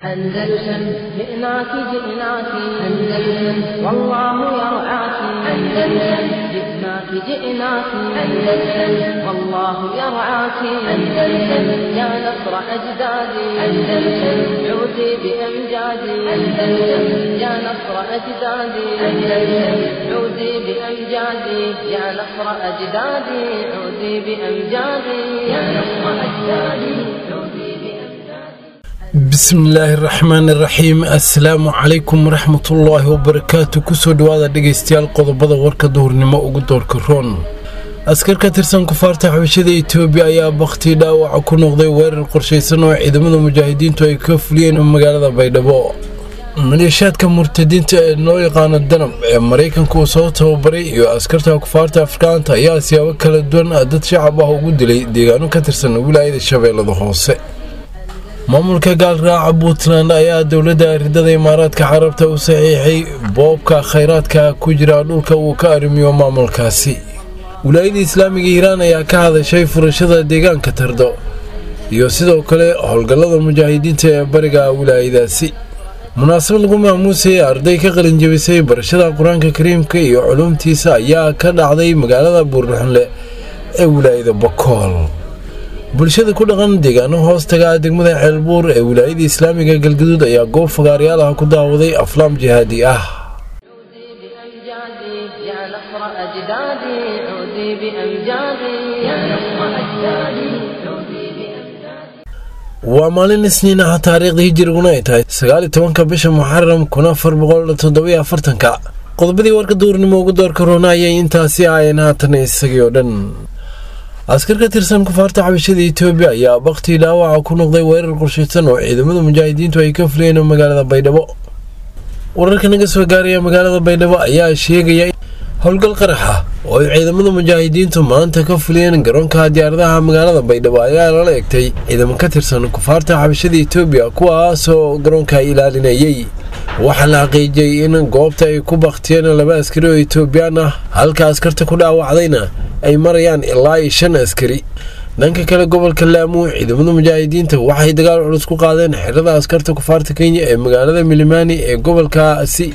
أندلسن جئناك جئناك أندلسن والله يرعاك أندلسن جئناك جئناك أندلسن والله يرعاك أندلسن يا نصر أجدادي أندلسن عودي بأمجادي أندلسن يا نصر أجدادي أندلسن عودي بأمجادي يا نصر أجدادي عودي بأمجادي يا نصر أجدادي عودي بأمجادي bismillaahi raxmaani raxiim assalaamu calaykum waraxmatullaahi wabarakaatu kusoo dhawaada dhegaystayaal qodobada warka duhurnimo ugu doorka roon askar ka tirsan kufaarta xabashada etoobiya ayaa bakhtii dhaawaca ku noqday weerar qorshaysan oo ciidamada mujaahidiintu ay ka fuliyeen magaalada baydhabo maleeshaadka murtadiinta ee loo yaqaano danab ee maraykanka uu soo tababaray iyo askarta kufaarta afrikaanta ayaa siyaabo kala duwan dad shacab ah ugu dilay deegaano ka tirsan wilaayada shabeellada hoose maamulka gaalraaca puntland ayaa dowladda ridada imaaraadka carabta u saxiixay boobka khayraadka ku jira dhulka uu ka arrimiyo maamulkaasi wilaayada islaamiga hiiraan ayaa ka hadashay furashada deegaanka tardo iyo sidoo kale howlgallada mujaahidiinta ee bariga wilaayadaasi munaasabad lagu maamuusay arday ka qalinjabisay barashada qur-aanka kariimka iyo culuumtiisa ayaa ka dhacday magaalada buurnaxunle ee wilaayada bakool bulshada ku dhaqan deegaano hoos taga degmada ceelbuur ee wilaayada islaamiga galgaduud ayaa goob fagaaryaal ah ku daawaday aflaam jihaadi ah عودي بأمجادي يا نصر أجدادي عودي بأمجادي يا نصر أجدادي عودي بأمجادي waa maalin isniin ah taariikhda hijiriguna ay tahay sagaali tobanka bisha muxaram kun afar boqol toddobiyo afartanka qodobadii warka duurnimo ugu doorka roona ayay intaasi ahayn haatan isagii oo dhan askar ka tirsan kufaarta xabashada etoobiya ayaa bakhtii dhaawaca ku noqday weerar qorshaysan oo ciidamada mujaahidiintu ay ka fuliyeen magaalada baydhabo wararka naga soo gaaraya magaalada baydhabo ayaa sheegaya howlgal qarax ah oo ay ciidamada mujaahidiintu maanta ka fuliyeen garoonka diyaaradaha magaalada baydhabo ayaa lala egtay ciidamo ka tirsan kufaarta xabashada etoobiya kuwaasoo garoonka ilaalinayay waxaa la xaqiijiyey in goobta ay ku bakhtiyeen laba askari oo etoobiyaan ah halka askarta ku dhaawacdayna ay marayaan ilaa iyo shan askari dhanka kale gobolka laamu ciidamada mujaahidiinta waxay dagaal culus ku qaadeen xerada askarta kufaarta kenya ee magaalada milimani ee gobolkaasi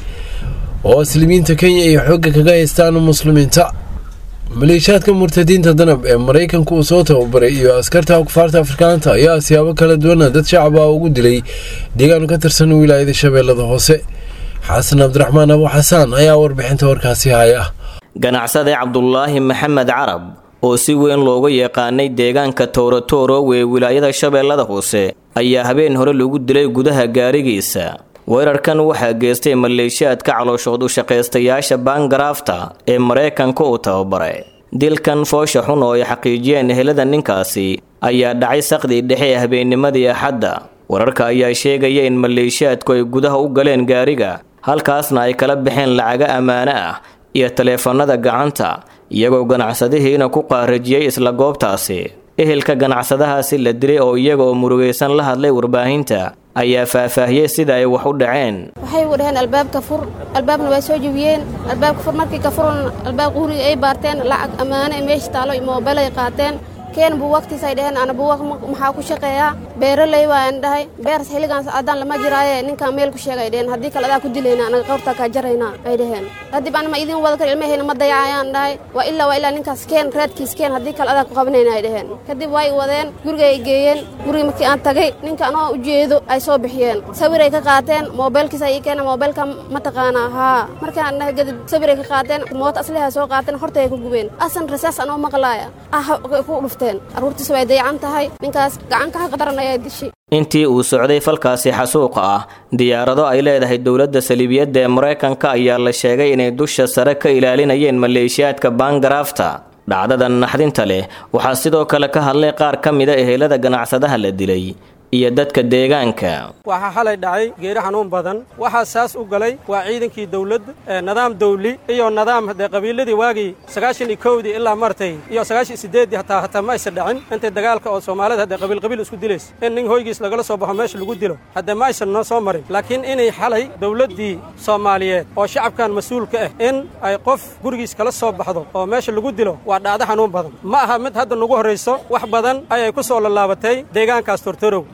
oo muslimiinta kenya ay xoogga kaga haystaan muslimiinta maleeshaadka murtadiinta danab ee maraykanka uu soo tababaray iyo askarta kufaarta afrikaanta ayaa siyaabo kala duwana dad shacab ah ugu dilay deegaan ka tirsan wilaayada shabeellada hoose xasan cabdiraxmaan abu xasaan ayaa warbixinta warkaasi haya ganacsade cabdulaahi maxamed carab oo si weyn looga yaqaanay deegaanka towratorow ee wilaayada shabeellada hoose ayaa habeen hore lagu dilay gudaha gaarigiisa weerarkan waxaa geystay maleeshiyaadka calooshood u shaqaystayaasha baangaraafta ee maraykanka uu tababaray dilkan foosha xun oo ay xaqiijiyeen ehelada ninkaasi ayaa dhacay saqdii dhexe ee habeennimadii axadda wararka ayaa sheegaya in maleeshiyaadku ay gudaha u galeen gaariga halkaasna ay kala baxeen lacaga ammaano ah iyo taleefanada gacanta iyagoo ganacsadihiina ku qaarajiyey isla goobtaasi ehelka ganacsadahaasi la dilay oo iyaga oo murugaysan la hadlay warbaahinta ayaa faahfaahiyey sida ay wax u dhaceen waxay u dhaheen albaabka fur albaabna waa soo jebiyeen albaabka fur markii ka furan albaab quriga ay baarteen lacag ammaano ee meesha taalo iyo moobel ay qaateen keen buuwagtiis ay dhaheen ana buuwag maxaa ku shaqeeyaa beeraley waan dhahay beers xilligaans adaan lama jiraaye ninkaan meel ku sheega ay dhaheen haddii kale adaa ku dilayna anaga qawrtaa kaa jaraynaa ay dhaheen kadib anama idin wada kar ilmahayna ma dayacayaan dhahay waa ilaa waa ilaa ninkaas keen reedkiis keen haddii kale adaa ku qabanayna ay dhaheen kadib way wadeen guriga ay geeyeen guriga markii aan tagay ninka anoo ujeedo ay soo bixiyeen sawiray ka qaateen moobeelkiis ay ii keeneen moobeelka ma taqaanaa haa markaan dhahay kadib sawiray ka qaateen moota asliha soo qaateen hortay ay ku gubeen asan rasaas anoo maqlaaya ah ku dhufteen arruurtiisa way dayacan tahay ninkaas gacanka xaqa daran ayaa dishay intii uu socday falkaasi xasuuqa ah diyaarado ay leedahay dowladda saliibiyadda ee maraykanka ayaa la sheegay inay dusha sare ka ilaalinayeen maleeshiyaadka baangaraafta dhacdadan naxdinta leh waxaa sidoo kale ka hadlay qaar ka mida ehelada ganacsadaha la dilay iyo dadka deegaanka waxaa xalay dhacay geeri xanuun badan waxaa saas u galay waa ciidankii dawladda nidaam dawli iyo nidaam dee qabiiladii waagii sagaashan iyo kowdii ilaa martay iyo sagaashan iyo siddeeddii hataa hataa ma aysan dhacin intay dagaalka oo soomaalida haddee qabiil qabiil isku dilays in nin hoygiis lagala soo baxo meesha lagu dilo haddee ma aysan noo soo marin laakiin inay xalay dawladdii soomaaliyeed oo shacabkan mas-uulka ah in ay qof gurigiis kala soo baxdo oo meesha lagu dilo waa dhacdo xanuun badan ma aha mid hadda nagu horrayso wax badan ayay ku soo lallaabatay deegaankaas tortorow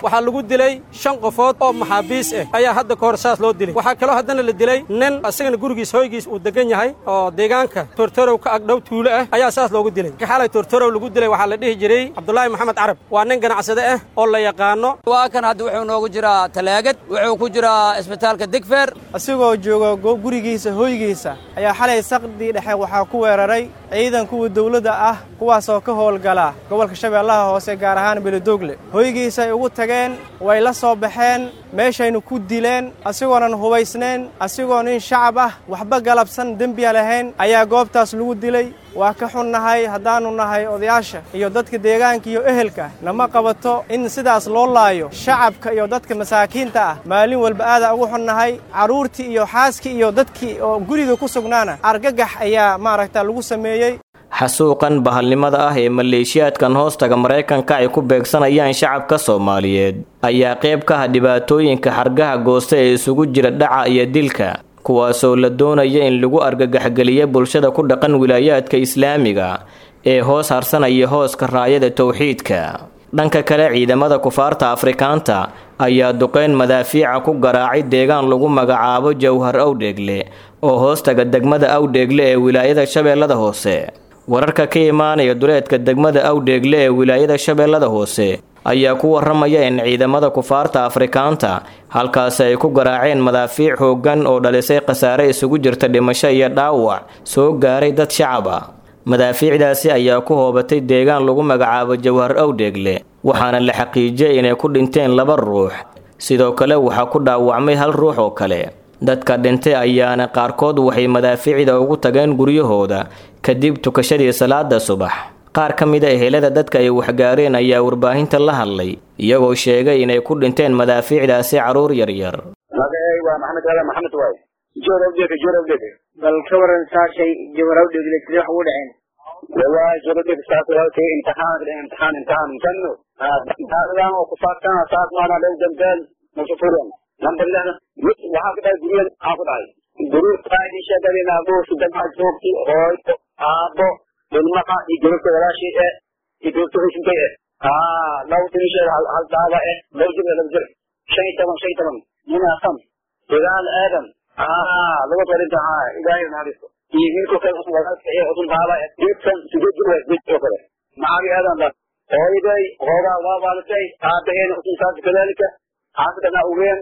waxaa lagu dilay shan qofood oo maxaabiis ah ayaa hadda ka hor saas loo dilay waxaa kaloo haddana la dilay nin isagana gurigiis hoygiis uu degan yahay oo deegaanka tortorow ka agdhow tuulo ah ayaa saas loogu dilay xalay tortorow lagu dilay waxaa la dhihi jiray cabdulaahi maxamed carab waa nin ganacsade ah oo la yaqaano waa kan hadda wuxuu noogu jiraa talaagad wuxuu ku jiraa isbitaalka digfeer asigoo jooga gurigiisa hoygiisa ayaa xalay saqdii dhexe waxaa ku weeraray ciidan kuwa dawladda ah kuwaasoo ka howlgala gobolka shabeellaha hoose gaar ahaan beledoogle hoygiisay ugu tageen way la soo baxeen meeshaynu ku dileen asigoonan hubaysnayn asigoo nin shacab ah waxba galabsan dembiya lahayn ayaa goobtaas lagu dilay waa ka xunnahay haddaannu nahay odayaasha iyo dadka deegaanka iyo ehelka nama qabato in sidaas loo laayo shacabka iyo dadka masaakiinta ah maalin walba aadaa ugu xunnahay carruurtii iyo xaaskii iyo dadkii oo guriga ku sugnaana argagax ayaa maaragta lagu sameeyey xasuuqan bahalnimada ah ee maleeshiyaadkan hoostaga maraykanka ay ku beegsanayaan shacabka soomaaliyeed ayaa qayb ka ah dhibaatooyinka xargaha goosta ee isugu jira dhaca iyo dilka kuwaasoo la doonaya in lagu argagaxgeliya bulshada ku dhaqan wilaayaadka islaamiga ee hoos harsanaya hooska raayada towxiidka dhanka kale ciidamada kufaarta afrikaanta ayaa duqeyn madaafiica ku garaacay deegaan lagu magacaabo jowhar awdheegle oo hoostaga degmada awdheegle ee wilaayada shabeellada hoose wararka ka imaanaya duleedka degmada awdheegle ee wilaayada shabeellada hoose ayaa ku waramaya in ciidamada kufaarta afrikaanta halkaasi ay ku garaaceen madaafiic xooggan oo dhalisay khasaare isugu jirta dhimasho iyo dhaawac soo gaaray dad shacab ah madaafiicdaasi ayaa ku hoobatay deegaan lagu magacaabo jawhar awdheegle waxaana la xaqiijiyay inay ku dhinteen laba ruux sidoo kale waxaa ku dhaawacmay hal ruux oo kale dadka dhintay ayaana qaarkood waxay madaafiicda ugu tageen guryahooda kadib tukashadii salaada subax qaar ka mid a ehelada dadka ay waxgaareen ayaa warbaahinta la hadlay iyagoo sheegay inay ku dhinteen madaafiicdaasi carruur yaryar magacay waa maxamed aadan maxamed waay joor awdheega joor awdheega bal ka waran saashay jawar awdheegle sidee wax ugu dhaceen wallahi joor awdheega saas walaalkay imtixaan imtixaan imtixaan janno daadadan oo ku saabsan saas maana dhow dambeed masufuran lambar lixdan mid waxaa ku dhahay guriyada maxaa ku dhahay guriyada qaadi sheegadeen aabbo saddex joogti hooyo aabbo ilmaha iyo gabadha walaashii eh iyo gabadha husintay eh aa laba tin sheeg hal daaba eh laba jir laba jir shan iyo toban shan iyo toban nina sam sagaal aadan aa laba qarinta haa ilaahay naxariisto iyo wiilka kale walaalka ee udun daaba eh geedkan sideed jir waa geed oo kale maxaagi aadan dad hooyaday hoogaa waa waalatay aabaheena usuntaas kadaalika xaafidana ugeen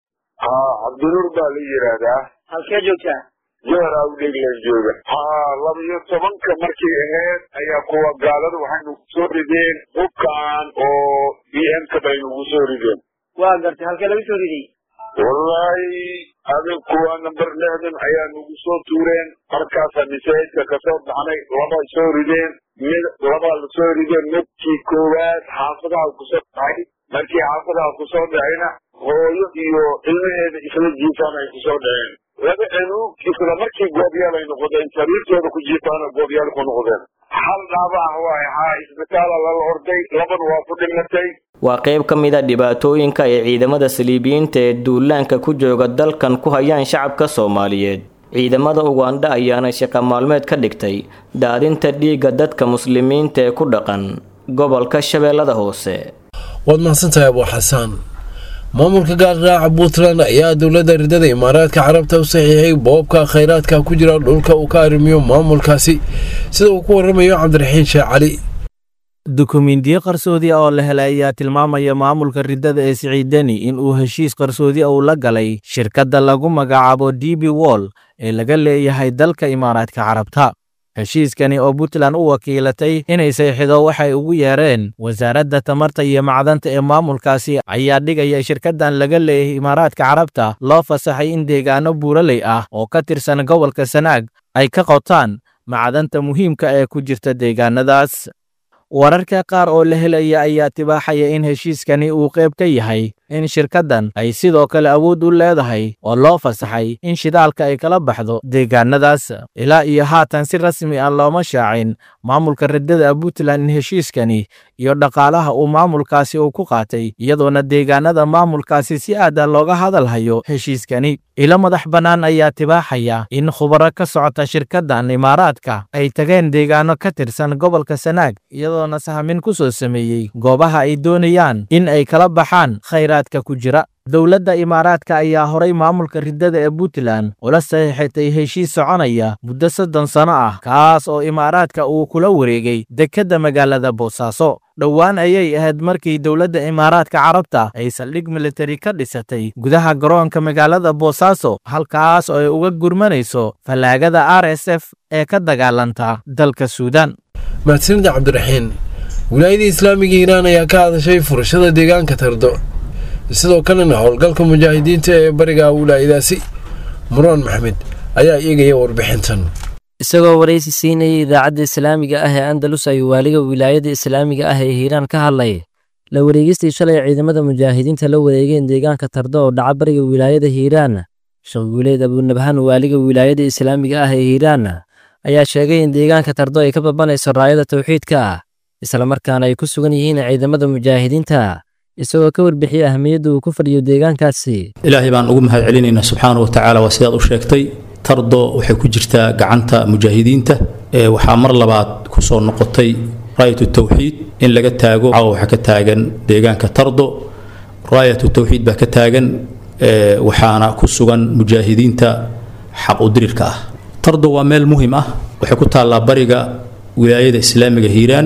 haa cabdinuur baa la yidhaahdaa halkee joogtaa jowhar awdheeglan jooga haa laba iyo tobanka markay ahayd ayaa kuwa gaalada waxay nagu soo rideen hubkaan oo b m ka bay nagu soo rideen waa gartay halkee laga soo riday wallaahi adig kuwa number lixdan ayaa nagu soo tuureen markaasa masaajidka kasoo baxnay laba soo rideen mid labaa la soo rideen midkii koowaad xaafadaha kusoo dhacay markii xaafadaha kusoo dhacayna hooyo iyo ilmaheeda isla jiifaan ay kusoo dhaceen laba anuug isla markii goobyaal ay noqdeen sariirtooda ku jiifaana goobyaal ku noqdeen hal dhaaba ah waay haa isbitaala lala orday laban waa ku dhimatay waa qayb ka mid a dhibaatooyinka ay ciidamada saliibiyiinta ee duulaanka ku jooga dalkan ku hayaan shacabka soomaaliyeed ciidamada ugandha ayaana shaqo maalmeed ka dhigtay daadinta dhiigga dadka muslimiinta ee ku dhaqan gobolka shabeellada hoose waad mahadsantahay abuu xasaan maamulka gaarraaca puntland ayaa dowladda ridada imaaraadka carabta u saxiixay boobka khayraadka ku jira dhulka uu ka arrimiyo maamulkaasi sida uu ku waramayo cabdiraxiin sheekh cali dukumiintiyo qarsoodi oo la helay ayaa tilmaamaya maamulka riddada ee siciidani in uu heshiis qarsoodi uu la galay shirkadda lagu magacaabo d b wall ee laga leeyahay dalka imaaraadka carabta heshiiskani oo puntland u wakiilatay inay sayxido waxay ugu yeereen wasaaradda tamarta iyo macdanta ee maamulkaasi ayaa dhigaya shirkaddan laga leeyahay imaaraadka carabta loo fasaxay in deegaano buuraley ah oo ka tirsan gobolka sanaag ay ka qotaan macdanta muhiimka ee ku jirta deegaanadaas wararka qaar oo la helaya ayaa tibaaxaya in heshiiskani uu qayb ka yahay in shirkaddan ay sidoo kale awood u leedahay oo loo fasaxay in shidaalka ay kala baxdo deegaanadaas ilaa iyo haatan si rasmi ah looma shaacin maamulka riddada puntland in heshiiskani iyo dhaqaalaha uu maamulkaasi uu ku qaatay iyadoona deegaanada maamulkaasi si aad ah looga hadalhayo heshiiskani ilo madax bannaan ayaa tibaaxaya in khubaro ka socota shirkaddan imaaraadka ay tageen deegaano ka tirsan gobolka sanaag iyadoona sahmin ku soo sameeyey goobaha ay doonayaan in ay kala baxaan khayraadka ku jira dowladda imaaraadka ayaa horay maamulka riddada ee puntland ula saxiixatay heshiis soconaya muddo soddon sano ah kaas oo imaaraadka uu kula wareegay dekedda magaalada boosaaso dhowaan ayay ahayd markii dowladda imaaraadka carabta ay saldhig militari ka dhisatay gudaha garoonka magaalada boosaaso halkaas oo ay uga gurmanayso fallaagada r s f ee ka dagaalanta dalka suudaan mahadsanida cabdiraxiin wilaayada islaamiga iiraan ayaa ka hadashay furashada deegaanka tardo sidoo kalena howlgalka mujaahidiinta ee bariga wilaayadaasi muraan maxmed ayaa eegaya warbixintan isagoo waraysi siinayay idaacadda islaamiga ah ee andalus ayuu waaliga wilaayada islaamiga ah ee hiiraan ka hadlay la wareegistii shalay ciidamada mujaahidiinta la wareegeen deegaanka tardo oo dhaca bariga wilaayada hiiraan sheekh guuleed abuunabhaan waaliga wilaayada islaamiga ah ee hiiraan ayaa sheegay in deegaanka tardo ay ka babanayso raayada tawxiidka islamarkaana ay ku sugan yihiin ciidamada mujaahidiinta isagoo ka warbixiyey ahmiyadda uu ku fadhiyo deegaankaasi ilaahay baan ugu mahad celinaynaa subxaana wa tacaala waa sidaad u sheegtay tardo waxay ku jirtaa gacanta mujaahidiinta waxaa mar labaad ku soo noqotay raayatu tawxiid in laga taago caawa waxaa ka taagan deegaanka tardo raayatu tawxiid baa ka taagan waxaana ku sugan mujaahidiinta xaq udirirka ah tardo waa meel muhim ah waxay ku taallaa bariga wilaayada islaamiga hiiraan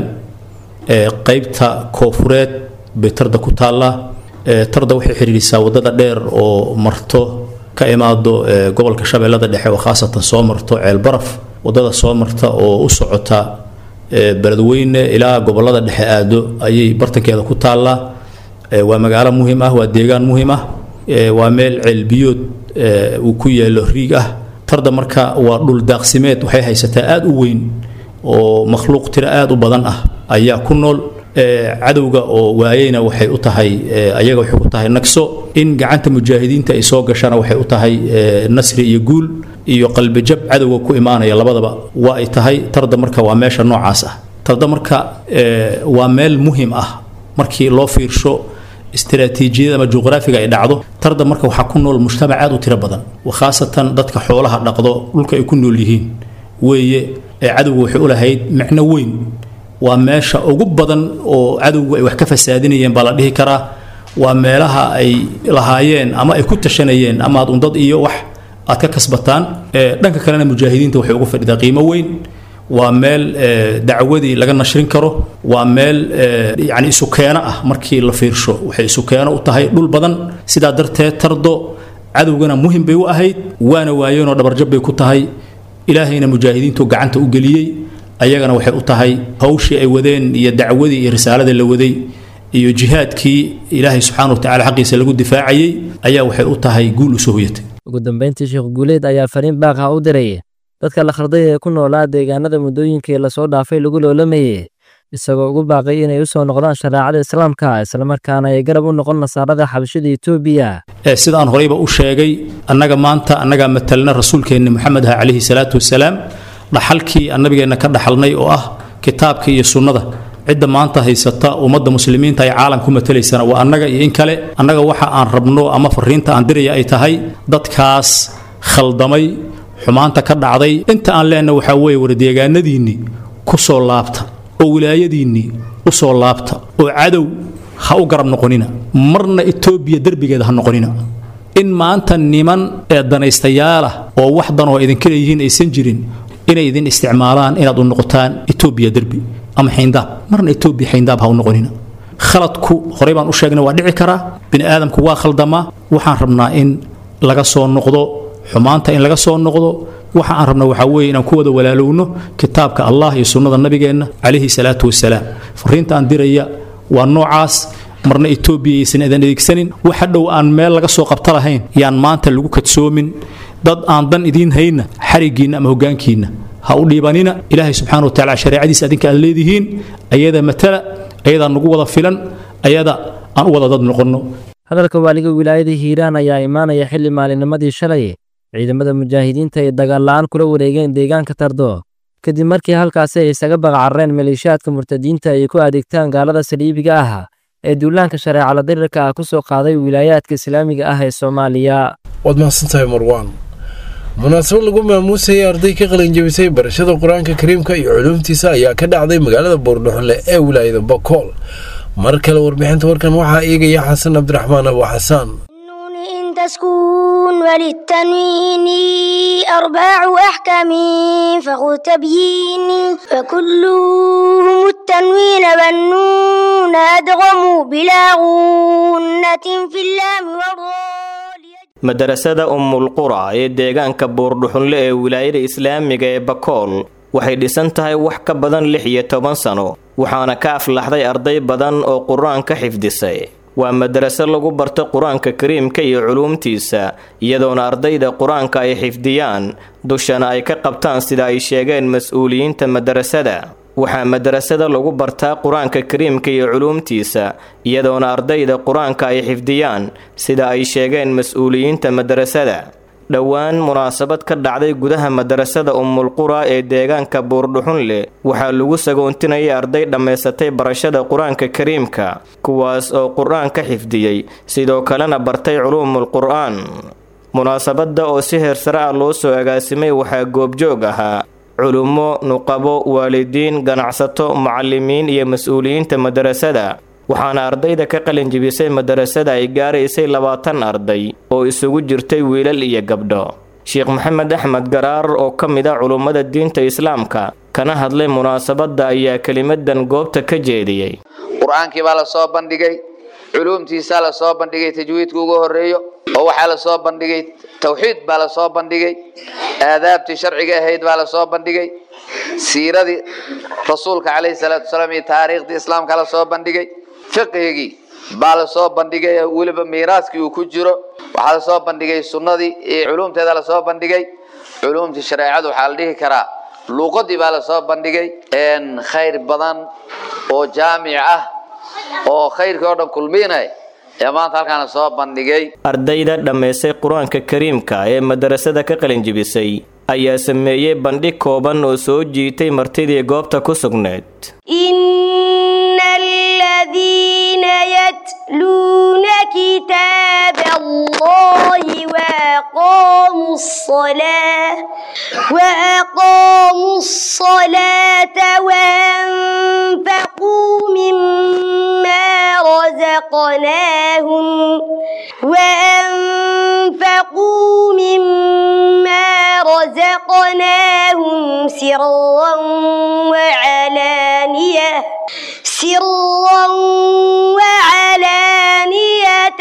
qaybta koofureed bay tarda ku taallaa tarda waxay xidhiidhisaa waddada dheer oo marto ka imaado gobolka shabeellada dhexe oo khaasatan soo marto ceelbaraf waddada soo marta oo u socota beledweyne ilaa gobollada dhexe aado ayay bartankeeda ku taallaa waa magaalo muhim ah waa deegaan muhim ah waa meel ceelbiyood uu ku yaalo riig ah tarda marka waa dhul daaqsimeed waxay haysataa aada u weyn oo makhluuq tiro aada u badan ah ayaa ku nool cadowga oo waayeyna waxay u tahay ayaga waxay ku tahay nagso in gacanta mujaahidiinta ay soo gashana waxay u tahay nasri iyo guul iyo qalbijab cadowga ku imaanaya labadaba waa ay tahay tarda marka waa meesha noocaas ah tarda marka waa meel muhim ah markii loo fiirsho istaraatiijiyada ama juqraafiga ay dhacdo tarda marka waxaa ku nool mujtamac aad u tiro badan khaasatan dadka xoolaha dhaqdo dhulka ay ku nool yihiin weeye cadowga waxay u lahayd micno weyn waa meesha ugu badan oo cadowgu ay wax ka fasaadinayeen baa la dhihi karaa waa meelaha ay lahaayeen ama ay ku tashanayeen ama aad undad iyo wax aad ka kasbataan dhanka kalena mujaahidiinta waxay ugu fadhidaa qiimo weyn waa meel dacwadii laga nashrin karo waa meel yani isukeeno ah markii la fiirsho waxay isukeeno u tahay dhul badan sidaa darteed tardo cadowgana muhim bay u ahayd waana waayeenoo dhabarjab bay ku tahay ilaahayna mujaahidiintu gacanta u geliyey ayagana waxay u tahay hawshii ay wadeen iyo dacwadii iyo risaaladii la waday iyo jihaadkii ilaahay subxaana wa tacala xaqiisa lagu difaacayey ayaa waxay u tahay guul usoo hoyatay ugu dambayntii sheekh guuleed ayaa fariin baaqah u diray dadka la kharday ee ku noolaa deegaanada muddooyinkii lasoo dhaafay lagu loolamayey isagoo ugu baaqay inay u soo noqdaan shareecada islaamka islamarkaana ay garab u noqon nasaarada xabashada etoobiya sidaan horeyba u sheegay annaga maanta annagaa matalna rasuulkeenni moxamed ah calayhi salaatu wasalaam dhaxalkii annabigeenna ka dhaxalnay oo ah kitaabka iyo sunnada cidda maanta haysata ummadda muslimiinta ay caalam ku matalaysana waa annaga iyo in kale annaga waxa aan rabno ama fariinta aan diraya ay tahay dadkaas khaldamay xumaanta ka dhacday inta aan leenna waxaa weeye wardeegaanadiinnii ku soo laabta oo wilaayadiinnii u soo laabta oo cadow ha u garab noqonina marna etoobiya derbigeeda ha noqonina in maanta niman ee danaystayaal ah oo wax danoo idinka leeyihiin aysan jirin inay idin isticmaalaan inaad u noqotaan etoobiya derbi ama xayndaab marna etoobiya xayndaab ha u noqonina khaladku horey baan u sheegnay waa dhici karaa bini aadamku waa khaldamaa waxaan rabnaa in laga soo noqdo xumaanta in laga soo noqdo waxa aan rabna waxaa weeye inaan ku wada walaalowno kitaabka allah iyo sunnada nabigeenna calayhi salaatu wasalaam fariinta aan diraya waa noocaas marna etoobiya aysan idan adeegsanin waxa dhow aan meel laga soo qabta lahayn yaan maanta lagu kadsoomin dad aan dan idiin hayna xarigiinna ama hoggaankiinna ha u dhiibanina ilaahay subxaana wa tacala shareecadiisa adinka aad leedihiin ayada matala ayadaa nagu wada filan ayada aan u wada dad noqonno hadalka waaliga wilaayada hiiraan ayaa imaanaya xilli maalinimadii shalay ciidamada mujaahidiinta ay dagaal-la'aan kula wareegeen deegaanka tardo kadib markii halkaasi ay isaga baqacarreen maleeshiyaadka murtadiinta ay ku adeegtaan gaalada saliibiga ah ee duulaanka shareecala dirirka ah ku soo qaaday wilaayaadka islaamiga ah ee soomaaliya waad mahadsantahay marwaan munaasabad lagu maamuusayay arday ka qalinjabisay barashada qur-aanka kariimka iyo culuumtiisa ayaa ka dhacday magaalada boordhoxle ee wilaayada bakool mar kale warbixinta warkan waxaa eegaya xasan cabdiraxmaan abu xasaan تسكون وللتنوين أرباع أحكام فخذ تبيين فكلهم التنوين والنون أدغموا بلا غنة في اللام والراء madarasada ummulqura ee deegaanka buurdhuxunle ee wilaayada islaamiga ee bakool waxay dhisan tahay wax ka badan lix iyo toban sano waxaana ka aflaxday arday badan oo qur-aan ka xifdisay waa madaraso lagu barto qur-aanka kariimka iyo culuumtiisa iyadoona ardayda qur-aanka ay xifdiyaan dushana ay ka qabtaan sida ay sheegeen mas-uuliyiinta madarasada waxaa madarasada lagu bartaa qur-aanka kariimka iyo culuumtiisa iyadoona ardayda qur-aanka ay xifdiyaan sida ay sheegeen mas-uuliyiinta madarasada dhowaan munaasabad ka dhacday gudaha madarasada ummulqura ee deegaanka buurdhuxunle waxaa lagu sagoontinayay arday dhammaysatay barashada qur-aanka kariimka kuwaas oo qur-aan ka xifdiyey sidoo kalena bartay culuumul qur-aan munaasabadda oo si heersare ah loo soo agaasimay waxaa goobjoog ahaa culummo nuqabo waalidiin ganacsato macallimiin iyo mas-uuliyiinta madarasada waxaana ardayda ka qalinjibisay madarasada ay gaaraysay labaatan arday oo isugu jirtay wiilal iyo gabdho sheekh maxamed axmed garaar oo ka mid a culummada diinta islaamka kana hadlay munaasabadda ayaa kelimadan goobta ka jeediyey qur-aankii baa la soo bandhigay culuumtiisaa la soo bandhigay tajwiidka ugu horeeyo oo waxaa la soo bandhigay tawxiid baa la soo bandhigay aadaabtii sharciga ahayd baa la soo bandhigay siiradii rasuulka calayhi salaatu wasalaam iyo taariikhdii islaamka la soo bandhigay fiqhigii baa la soo bandhigay weliba miiraaskii uu ku jiro waxaa la soo bandhigay sunnadii iyo culuumteeda la soo bandhigay culuumtii shareecadu waxaa la dhihi karaa luuqadii baa la soo bandhigay khayr badan oo jaamic ah oo khayrkii oo dhan kulmiinay ee maanta halkaana soo bandhigay ardayda dhammaysay qur-aanka kariimka ee madarasada ka qalinjibisay ayaa sameeyey bandhig kooban oo soo jiitay martidii goobta ku sugnayd إن الذين يتلون كتاب الله وأقاموا الصلاة وأقاموا الصلاة وأنفقوا مما رزقناهم وأنفقوا مما رزقناهم سرا وعلانية سرا وعلانية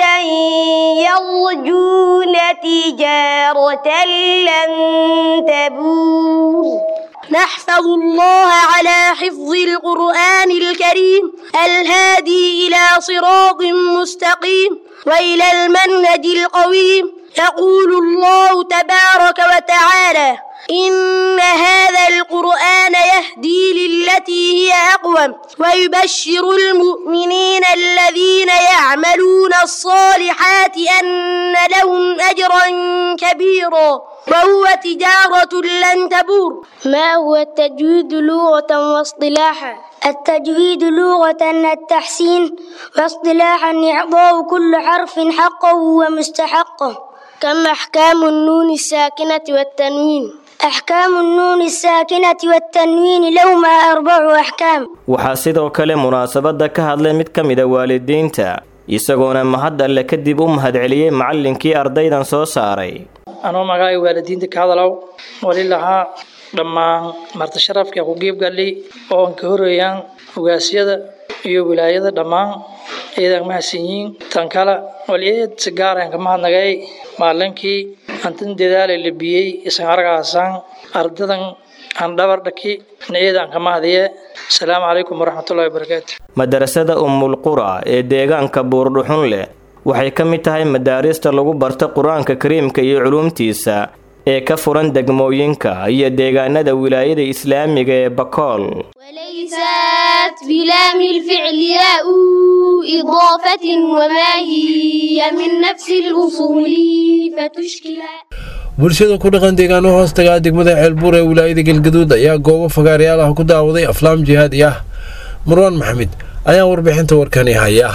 يرجون تجارة لن تبور نحفظ الله على حفظ القرآن الكريم الهادي إلى صراط مستقيم وإلى المنهج القويم يقول الله تبارك وتعالى إن هذا القرآن يهدي للتي هي أقوم ويبشر المؤمنين الذين يعملون الصالحات أن لهم أجرا كبيرا وهو تجارة لن تبور ما هو التجويد لغة واصطلاحا التجويد لغة التحسين واصطلاحا إعطاء كل حرف حقه ومستحقه كم أحكام النون الساكنة والتنوين أحكام النون الساكنة والتنوين لهما أربع أحكام waxaa sidoo kale munaasabadda ka hadlay mid ka mida waalidiinta isagoona mahad alle kadib u mahadceliyey macallinkii ardaydan soo saaray anoo magacay waalidiinta ka hadalow wali lahaa dhammaan marti sharafka ku geebgalay oo aan ka horeeyaan ugaasyada iyo wilaayada dhammaan ciidan mahadsanyiin tan kale wali eed si gaar aan ka mahadnagay maalinkii antan dadaala labiyey isan argaasaan ardadan aan dhabar dhaki ciidan aan ka mahadiye asalaamu calaykum waraxmatullahi wabarakaatu madarasada ummulqura ee deegaanka buurdhuxun leh waxay ka mid tahay madaarista lagu barta qur-aanka kariimka iyo culuumtiisa ee ka furan degmooyinka iyo deegaanada wilaayada islaamiga ee bakool وليست جاءت بلام الفعل ياء إضافة وما هي من نفس الأصول فتشكل bulshada ku dhaqan deegaano hoostaga degmada ceelbuur ee wilaayada galgaduud ayaa goobo fagaarayaal ah ku daawaday aflaam jihaadi ah marwaan maxamed ayaa warbixinta warkani haya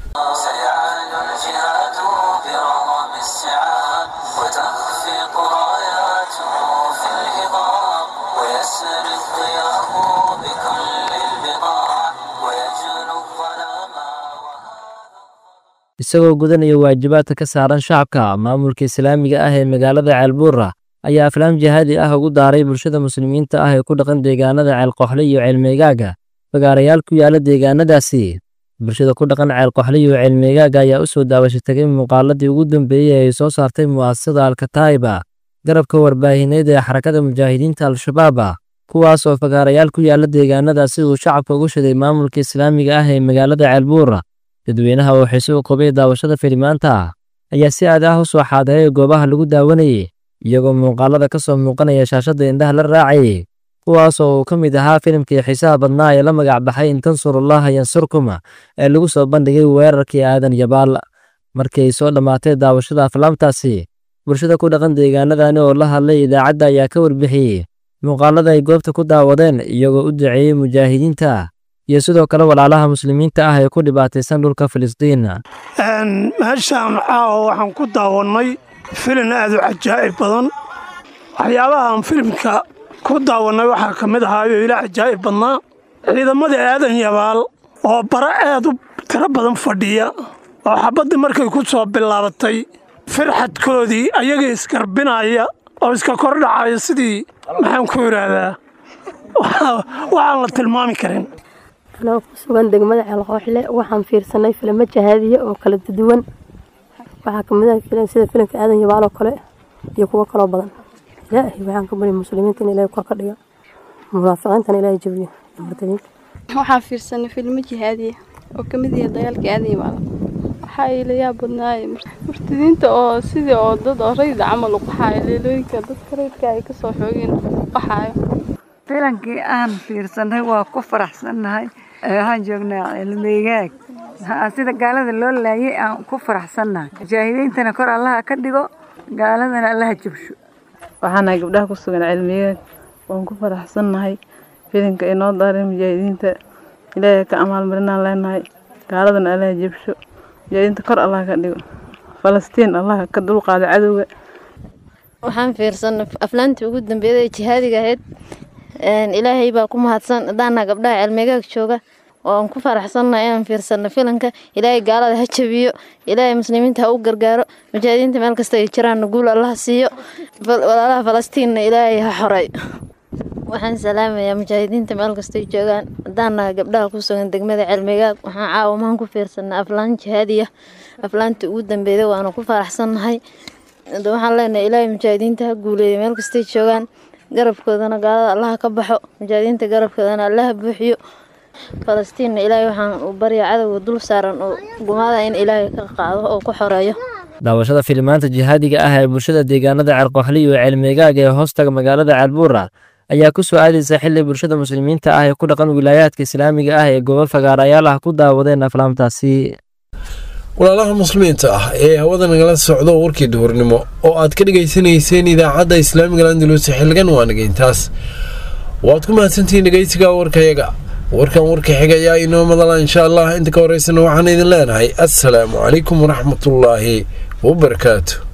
isagoo gudanaya waajibaadka ka saaran shacabka maamulka islaamiga ah ee magaalada ceelbuura ayaa aflaam jihaadi ah ugu daaray bulshada muslimiinta ah ee ku dhaqan deegaanada ceelqoxle iyo ceelmeegaaga fagaarayaal ku yaala deegaanadaasi bulshada ku dhaqan ceelqoxle iyo ceelmeegaaga ayaa u soo daawasha tegay muuqaaladii ugu dambeeyey ee ay soo saartay mu'asasada alkataa'iba garabka warbaahineed ee xarakada mujaahidiinta al-shabaaba kuwaas oo fagaarayaal ku yaala deegaanadaasi uu shacabka ugu shiday maamulka islaamiga ah ee magaalada ceelbuura dadweynaha oo xiise u qabay daawashada filimaanta ayaa si aad ah u soo xaadiray goobaha lagu daawanayay iyagoo muuqaalada ka soo muuqanaya shaashadda indhaha la raacayay kuwaas oo uu ka mid ahaa filimkii xiisaha badnaa ee la magac baxay in tansurullaha yansurkum ee lagu soo bandhigay weerarkii aadan yabaal markii ay soo dhammaatay daawashada aflaamtaasi bulshada ku dhaqan deegaanadani oo la hadlay idaacadda ayaa ka warbixiyey muuqaalada ay goobta ku daawadeen iyagoo u duceeyey mujaahidiinta iyo sidoo kale walaalaha muslimiinta ah ee ku dhibaataysan dhulka filistiin meeshaan caawa waxaan ku daawannay filin aad u cajaa'ib badan waxyaabahaan filimka ku daawannay waxaa ka mid ahaayo ila cajaa'ib badnaa ciidamada aadan yabaal oo bara aad u tiro badan fadhiya oo xabaddii markay ku soo bilaabatay firxadkoodii ayaga isgarbinaya oo iska kordhacaya sidii maxaan ku idhaahdaa waxaan la tilmaami karin anoo ku sugan degmada ceelqooxle waxaan fiirsanay filimo jahaadiya oo kala duwan waxaa kamid ah filim sida filimka aadan yabaal oo kale iyo kuwo kaloo badan ilaahay waxaan ka bari muslimiinta in ilaahay kor ka dhiga munaafiqiintana ilaahay jabiyo murtadiinta waxaan fiirsanay filimo jihaadiya oo kamid yahay dagaalka aadan yabaal waxaa ila yaab badnaay murtadiinta oo sidii oo dad oo rayda camal u qaxaayo leelooyinka dadka raydka ay kasoo xoogeen qaxaayo filankii aan fiirsanay waa ku faraxsannahay waxaan joognaa cilmeygaag sida gaalada loo laayay aan ku faraxsannahay mujaahidiintana kor allaha ka dhigo gaaladana allaha jabsho waxaanahay gabdhaha ku sugan cilmeygaag waan ku faraxsannahay filinka inoo daaray mujaahidiinta ilaahay ka amaalmarinaan leenahay gaaladana allaha jabsho mujaahidiinta kor allaha ka dhigo falastiin allaha ka dulqaada cadowga waxaan fiirsanay aflaantii ugu dambeeyay ee jihaadiga ahayd ilaahay baa ku mahadsan hadaana gabdhaha cilmigaag jooga oo aan ku faraxsannahay inaan fiirsano filanka ilaahay gaalada ha jabiyo ilaahay muslimiinta ha u gargaaro mujaahidiinta meel kasta ay jiraanna guul allaha siiyo walaalaha falastiinna ilaahay ha xoray waxaan salaamayaa mujaahidiinta meel kastay joogaan hadaana gabdhaha ku sugan degmada cilmigaag waxaan caawamaan ku fiirsanay aflaan jihaadiya aflaantii ugu dambeeyay waana ku faraxsannahay waxaan leenahay ilaahay mujaahidiinta ha guuleeya meel kastay joogaan garabkoodana gaalada allaha ka baxo mujaahidiinta garabkoodana allaha buuxiyo falastiinna ilaahay waxaan u barya cadowga dul saaran oo gumaada in ilaahay ka qaado oo ku xoreeyo daawashada filimaanta jihaadiga ah ee bulshada deegaanada ceelqoxli iyo ceelmeegaaga ee hoostaga magaalada ceelbuura ayaa ku soo aadaysa xili bulshada muslimiinta ah ee ku dhaqan wilaayaadka islaamiga ah ee gobol fagaarayaal ah ku daawadeen aflaamtaasi walaalaha muslimiinta ah ee hawada nagala socdo warkii duhurnimo oo aad ka dhegaysanayseen idaacadda islaamiga landalus xilligan waa nagayntaas waad ku mahadsantihiin dhegaysiga warkayaga warkan warka xiga ayaa inoo madala insha allah inta ka horeysana waxaan idin leenahay assalaamu calaykum waraxmatullaahi wabarakaatu